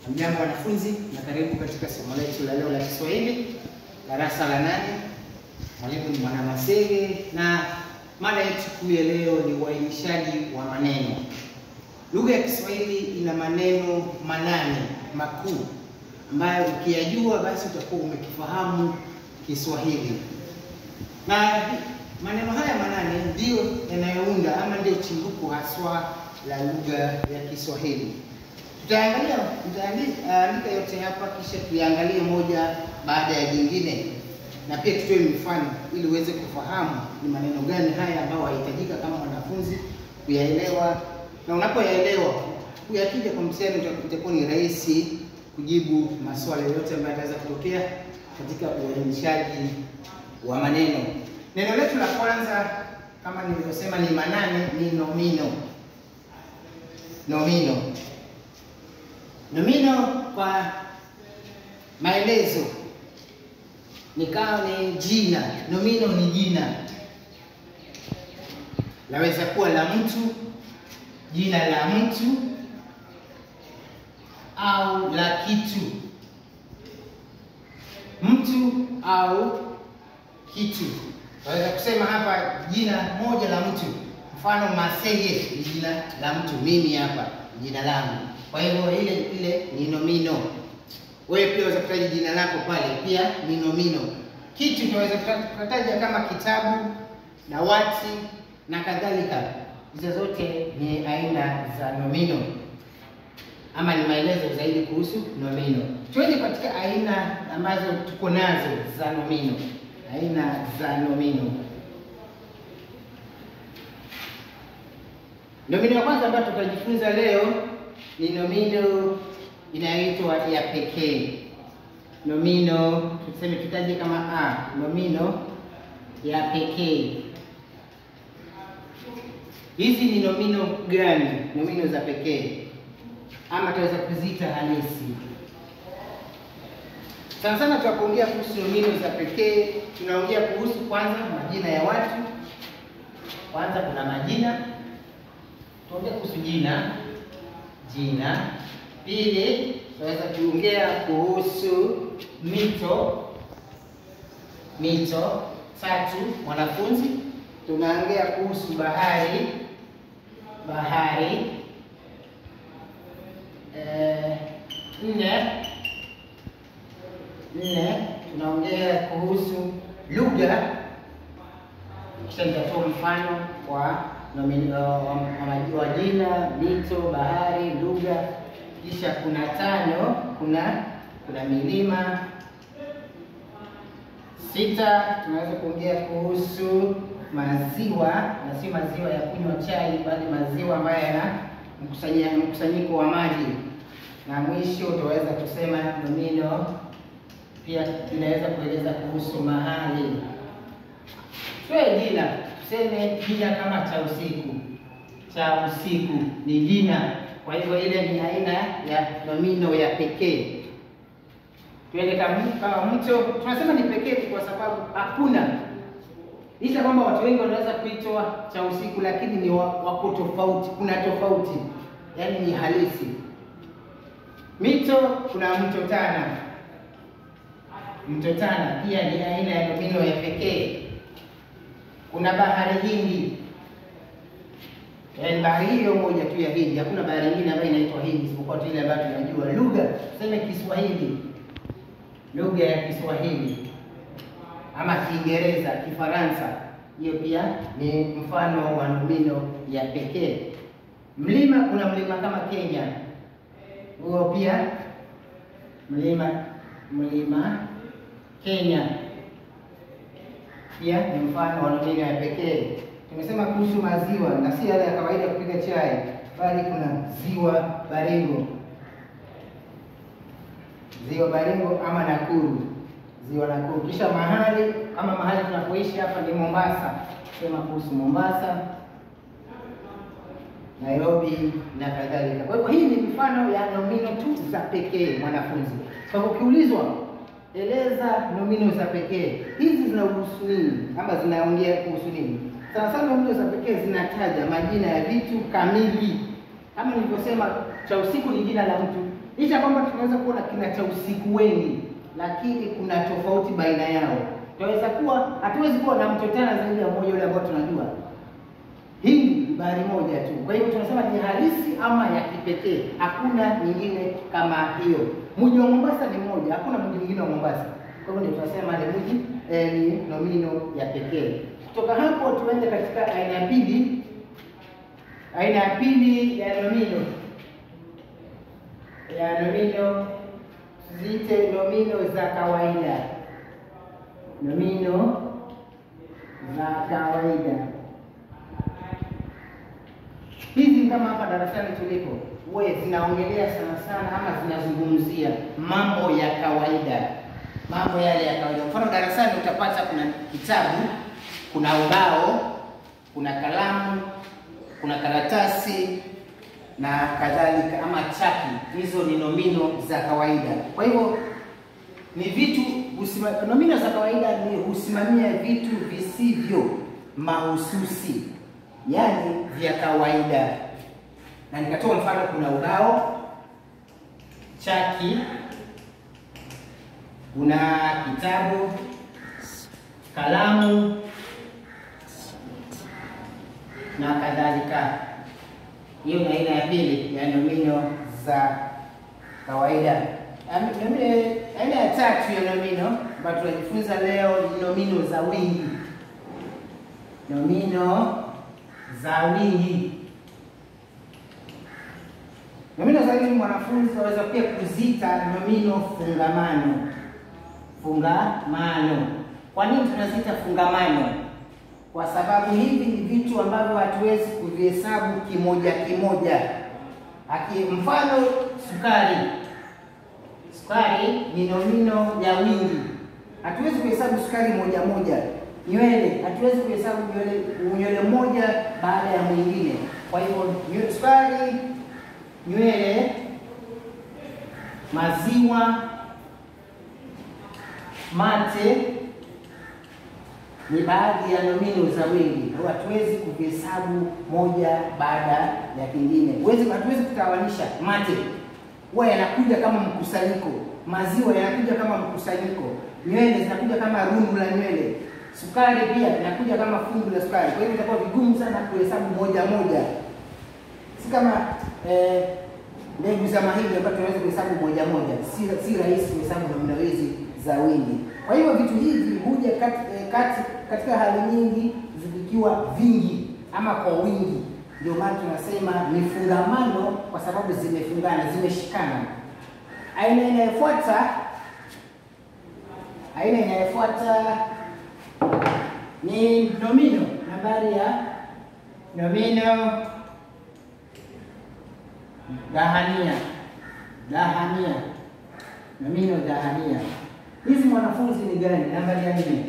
Hamjambo wanafunzi, na karibu katika somo letu la leo la Kiswahili darasa la nane. Mwalimu ni Mwana Masege na mada yetu kuu ya leo ni uainishaji wa maneno. Lugha ya Kiswahili ina maneno manane makuu ambayo ukiyajua basi utakuwa umekifahamu Kiswahili, na maneno haya manane ndiyo yanayounda ama ndiyo chimbuko haswa la lugha ya Kiswahili. Tutaangalia tutaandika yote hapa, kisha tuyaangalie moja baada ya jingine, na pia tutoe mifano ili uweze kufahamu ni maneno gani haya ambayo hahitajika kama mwanafunzi kuyaelewa, na unapoyaelewa kuyakija kwa mtihani itakuwa ni rahisi kujibu maswali yote ambayo yataweza kutokea katika uainishaji wa maneno. Neno letu la kwanza kama nilivyosema ni manane, ni nomino. Nomino. Nomino kwa maelezo ni kama ni jina. Nomino ni jina, laweza kuwa la mtu, jina la mtu au la kitu, mtu au kitu. Naweza kusema hapa jina moja la mtu, mfano Masege ni jina la mtu, mimi hapa jina langu kwa hivyo ile ile ni nomino. Wewe pia unaweza kutaja jina lako pale, pia ni nomino. Kitu tunaweza kutaja kama kitabu, dawati na kadhalika. Hizo zote ni aina za nomino, ama ni maelezo zaidi kuhusu nomino. Tuende katika aina ambazo tuko nazo za nomino. Aina za nomino. Nomino ya kwanza ambayo tutajifunza leo ni nomino inayoitwa ya pekee. Nomino tuseme, tutaje kama a, nomino ya pekee. Hizi ni nomino gani? Nomino za pekee, ama tunaweza kuziita halisi. Sana sana tunapoongea kuhusu nomino za pekee, tunaongea kuhusu kwanza majina ya watu. Kwanza kuna majina, tuongea kuhusu jina jina. Pili, tunaweza kuongea kuhusu mito mito. Tatu, mwanafunzi, tunaongea kuhusu bahari bahari. Eh, nne nne, tunaongea kuhusu lugha, kisha nitatoa mfano wa wa jina, mito, bahari, lugha. Kisha kuna tano, kuna kuna milima. Sita, tunaweza kuongea kuhusu maziwa, na si maziwa ya kunywa chai, bali maziwa ambayo yana mkusanyiko wa maji. Na mwisho utaweza kusema nomino pia inaweza kueleza kuhusu mahali. Toe jina tuseme jina kama cha usiku, cha usiku ni jina. Kwa hivyo ile ni aina ya nomino ya pekee. Tuende kama mto, tunasema ni pekee kwa sababu hakuna, licha kwamba watu wengi wanaweza kuitwa cha usiku, lakini ni wako tofauti, kuna tofauti, yaani ni halisi. Mito, kuna mto Tana. Mto Tana pia ni aina ya nomino ya pekee. Kuna bahari Hindi, yaani bahari hiyo moja tu ya Hindi. Hakuna bahari nyingine ambayo inaitwa Hindi isipokuwa tu ile ambayo tunajua. Lugha tuseme Kiswahili, lugha ya Kiswahili ama Kiingereza, Kifaransa, hiyo pia ni mfano wa nomino ya pekee. Mlima, kuna mlima kama Kenya, huo pia mlima mlima Kenya pia ni mfano wa nomino ya pekee. Tumesema kuhusu maziwa na si yale ya kawaida kupiga chai, bali kuna ziwa Baringo, ziwa Baringo ama Nakuru, ziwa Nakuru. Kisha mahali ama mahali tunapoishi hapa ni Mombasa, sema kuhusu Mombasa, Nairobi na kadhalika. Kwa hivyo hii ni mifano ya nomino tu za pekee, mwanafunzi. Kwa hivyo ukiulizwa eleza nomino za pekee hizi zinahusu nini ama zinaongea kuhusu nini? Sana sana nomino za pekee zinataja majina ya vitu kamili, kama nilivyosema, cha usiku ni jina la mtu, licha kwamba tunaweza kuwa na kina cha usiku wengi, lakini kuna tofauti baina yao. Tunaweza kuwa hatuwezi kuwa na mto tena zaidi ya mmoja ule ambao tunajua Hindi ni bahari moja tu. Kwa hivyo tunasema ni halisi ama ya kipekee, hakuna nyingine kama hiyo. Mji wa Mombasa ni mmoja, hakuna mji mwingine wa Mombasa. Kwa hivyo ndio tunasema ni mji eh, ni nomino ya pekee. Kutoka hapo tuende katika aina ya pili. Aina ya pili ya nomino ya nomino ziite nomino za kawaida, nomino za kawaida hizi kama hapa darasani tulipo, huwa zinaongelea sana sana ama zinazungumzia mambo ya kawaida, mambo yale ya kawaida. Mfano darasani utapata kuna kitabu, kuna ubao, kuna kalamu, kuna karatasi na kadhalika, ama chaki. Hizo ni nomino za kawaida. Kwa hivyo ni vitu husima, nomino za kawaida ni husimamia vitu visivyo mahususi yaani vya kawaida. Na nikatoa mfano, kuna ubao, chaki, kuna kitabu, kalamu na kadhalika. Hiyo ni aina ya pili ya nomino za kawaida. Aina ya tatu ya nomino ambayo tunajifunza leo ni nomino za wingi. Nomino za wingi. Nomino za wingi mwanafunzi waweza pia kuziita nomino fungamano. Fungamano. Kwa nini tunaziita fungamano? Kwa sababu hivi ni vitu ambavyo hatuwezi kuvihesabu kimoja kimoja. Aki, mfano sukari. Sukari ni nomino ya wingi, hatuwezi kuhesabu sukari moja moja nywele hatuwezi kuhesabu nywele nywele moja baada ya mwingine. Kwa hivyo sukari, nywele, maziwa, mate ni baadhi ya nomino za wingi, hatuwezi kuhesabu moja baada ya kingine. Huwezi, hatuwezi kutawanisha. Mate huwa yanakuja kama mkusanyiko, maziwa yanakuja kama mkusanyiko, nywele zinakuja kama rundu la nywele sukari pia inakuja kama fungu la sukari. Kwa hivyo itakuwa vigumu sana kuhesabu moja moja, si kama mbegu eh, za mahindi ambayo tunaweza kuhesabu moja moja. Si, si rahisi kuhesabu nomino hizi za wingi. Kwa hivyo vitu hivi huja kati, eh, kati, katika hali nyingi vikiwa vingi ama kwa wingi, ndio maana tunasema ni fungamano, kwa sababu zimefungana, zimeshikana. Aina inayofuata aina inayofuata ni nomino nambari ya nomino dhahania. Dhahania, nomino dhahania. Hizi mwanafunzi ni gani? Nambari ya nne.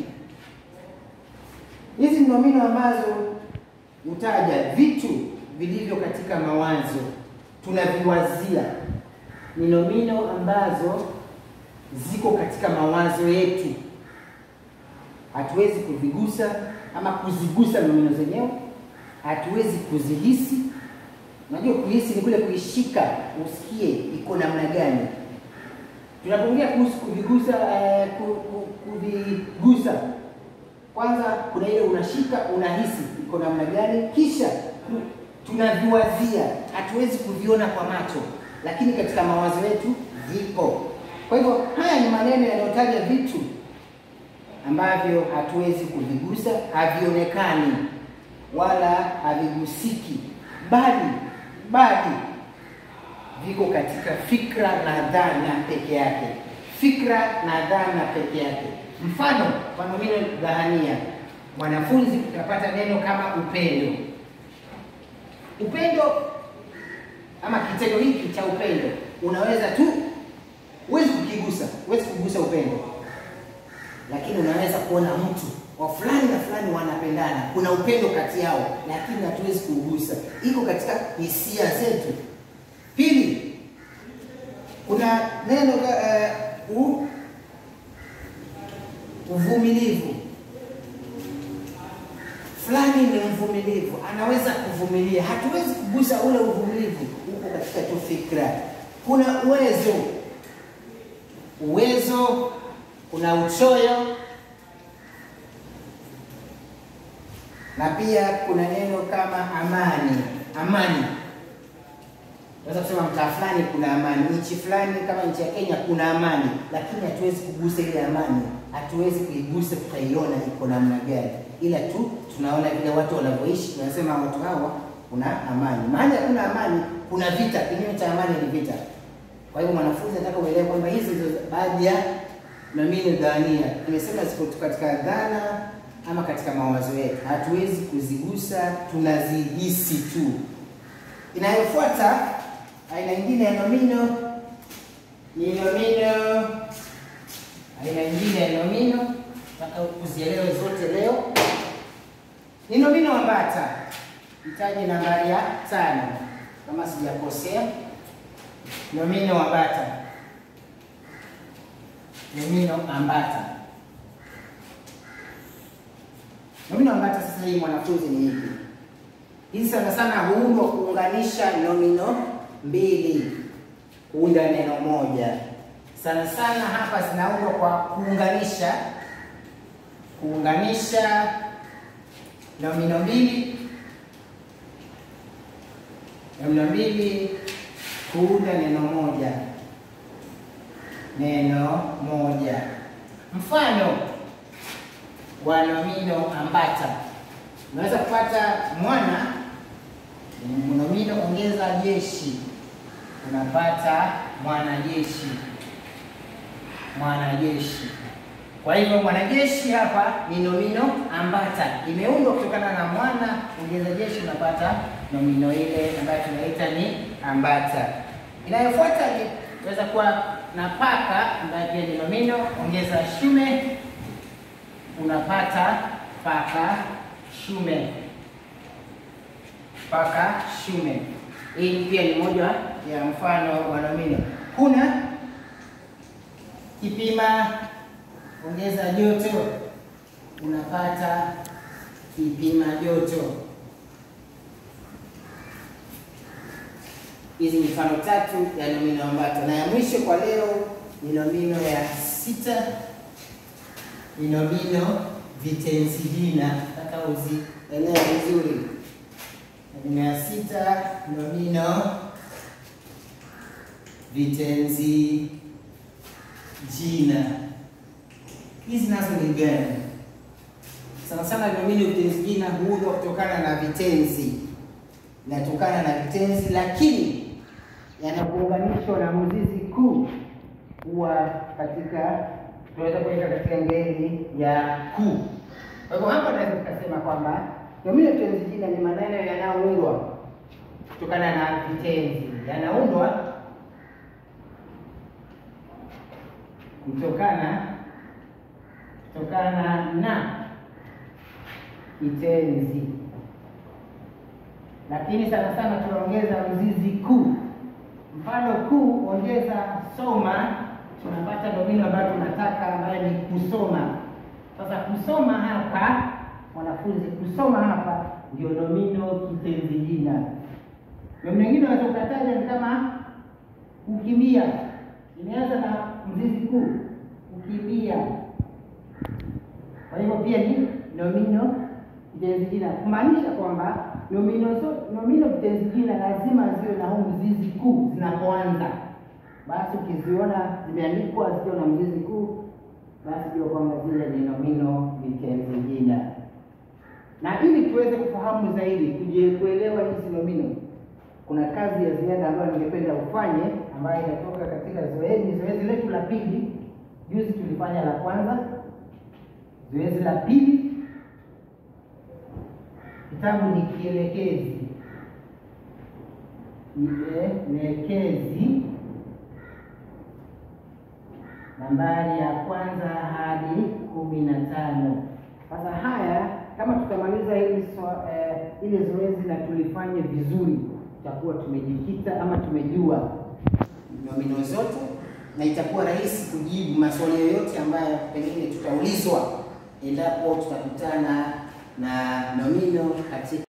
Hizi ni nomino ambazo hutaja vitu vilivyo katika mawazo, tunaviwazia. Ni nomino ambazo ziko katika mawazo yetu hatuwezi kuvigusa ama kuzigusa nomino zenyewe, hatuwezi kuzihisi. Unajua, kuhisi ni kule kuishika, usikie iko namna gani. Tunapoongea kuhusu kuvigusa, eh, kuvigusa, kwanza kuna ile unashika, unahisi iko namna gani, kisha tunaviwazia. Hatuwezi kuviona kwa macho, lakini katika mawazo yetu vipo. Kwa hivyo haya ni maneno yanayotaja vitu ambavyo hatuwezi kuvigusa, havionekani wala havigusiki, bali bali viko katika fikra na dhana peke yake, fikra na dhana peke yake. Mfano kwa nomino dhahania, mwanafunzi, utapata neno kama upendo. Upendo ama kitendo hiki cha upendo, unaweza tu, huwezi kukigusa, huwezi kugusa upendo lakini unaweza kuona mtu wa fulani na fulani wanapendana, kuna upendo kati yao, lakini hatuwezi kuugusa, iko katika hisia zetu. Pili, kuna neno uh, u, uvumilivu. Fulani ni mvumilivu, anaweza kuvumilia. Hatuwezi kugusa ule uvumilivu, uko katika tu fikra. kuna uwezo, uwezo, kuna uchoyo na pia kuna neno kama amani. Amani, unaweza kusema mtaa fulani kuna amani, nchi fulani kama nchi ya Kenya kuna amani, lakini hatuwezi kugusa ile amani, hatuwezi kuigusa tukaiona iko namna gani, ila tu tunaona vile watu wanavyoishi, tunasema watu hawa kuna amani. Mahali hakuna amani, kuna vita. Kinyume cha amani ni vita. Kwa hivyo mwanafunzi nataka uelewe kwamba hizi ndizo baadhi ya nomino dhania. Nimesema ziko katika dhana ama katika mawazo yetu, hatuwezi kuzigusa, tunazihisi tu. Inayofuata aina nyingine ya nomino ni nomino, aina nyingine ya nomino nataka kuzielewe zote leo, ni nomino ambata. Hitaji nambari ya tano kama sijakosea. Nomino ambata, nomino ambata. Nomino ambata sasa hii mwanafunzi ni ipi? Hizi sana sana huundwa kuunganisha nomino mbili kuunda neno moja. Sana sana hapa zinaundwa kwa kuunganisha kuunganisha nomino mbili nomino mbili kuunda neno moja, neno moja. Mfano wa nomino ambata, unaweza kupata mwana, nomino ongeza jeshi, unapata mwanajeshi, mwanajeshi. Kwa hivyo mwanajeshi hapa ni nomino ambata, imeundwa kutokana na mwana ongeza jeshi, unapata nomino ile ambayo tunaita ni ambata. Inayofuata ni inaweza kuwa na paka ambayo pia ni nomino ongeza shume, unapata paka shume, paka shume. Hii pia ni moja ya mfano wa nomino. Kuna kipima ongeza joto, unapata kipima joto. Hizi ni mfano tatu ya nomino ambata, na ya mwisho kwa leo ni nomino ya sita, ni nomino vitenzi jina. Nataka uzielewe vizuri. Nomino ya sita, nomino vitenzi jina. Hizi nazo ni gani? Sana sana nomino vitenzi jina huundwa kutokana na vitenzi, inatokana na vitenzi, lakini yanapounganishwa na mzizi kuu huwa katika, tunaweza kuweka katika ngeli ya kuu. Kwa hivyo hapa naweza tukasema kwamba nomino vitenzi jina ni maneno yanayoundwa kutokana na vitenzi, yanaundwa kutokana kutokana na kitenzi, lakini sana sana tunaongeza mzizi kuu. Mfano kuu, ongeza soma, tunapata nomino ambayo tunataka ambayo ni kusoma. Sasa kusoma hapa, mwanafunzi, kusoma hapa ndio nomino kitenzi jina. Nomino nyingine unaweza ukataja ni kama kukimbia, imeanza na mzizi kuu, kukimbia. Kwa hivyo pia ni nomino vitenzi jina, kumaanisha kwamba nomino zote, nomino vitenzi jina lazima ziwe na huu mzizi kuu zinapoanza. Basi ukiziona zimeandikwa zikiwa na mzizi kuu, basi jua kwamba zile ni nomino vitenzi jina. Na ili tuweze kufahamu zaidi, tuje kuelewa hizi nomino, kuna kazi ya ziada ambayo ningependa ufanye, ambayo inatoka katika zoezi zoezi letu la pili. Juzi tulifanya la kwanza, zoezi la pili Kitabu ni kielekezi, kielekezi nambari ya kwanza hadi kumi na tano. Sasa haya kama tutamaliza hili so, eh, ile zoezi na tulifanye vizuri, tutakuwa tumejikita ama tumejua nomino zote, na itakuwa rahisi kujibu maswali yoyote ambayo pengine tutaulizwa endapo tutakutana na nomino katika